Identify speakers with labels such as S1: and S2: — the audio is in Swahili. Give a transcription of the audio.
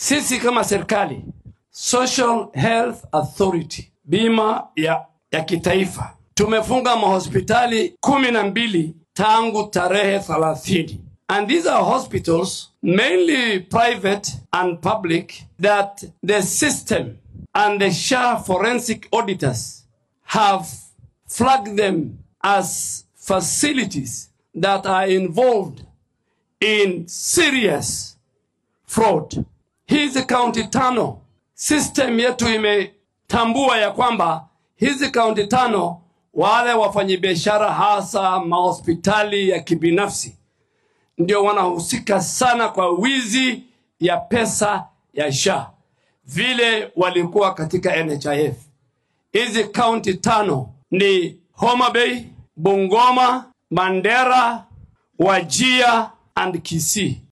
S1: Sisi kama serikali, Social Health Authority, bima ya, ya kitaifa, tumefunga mahospitali kumi na mbili tangu tarehe 30 and these are hospitals mainly private and public that the system and the SHA forensic auditors have flagged them as facilities that are involved in serious fraud. Hizi kaunti tano, system yetu imetambua ya kwamba hizi kaunti tano, wale wafanyabiashara hasa mahospitali ya kibinafsi ndio wanahusika sana kwa wizi ya pesa ya SHA vile walikuwa katika NHIF. Hizi kaunti tano ni Homa Bay, Bungoma, Mandera, Wajia and Kisii.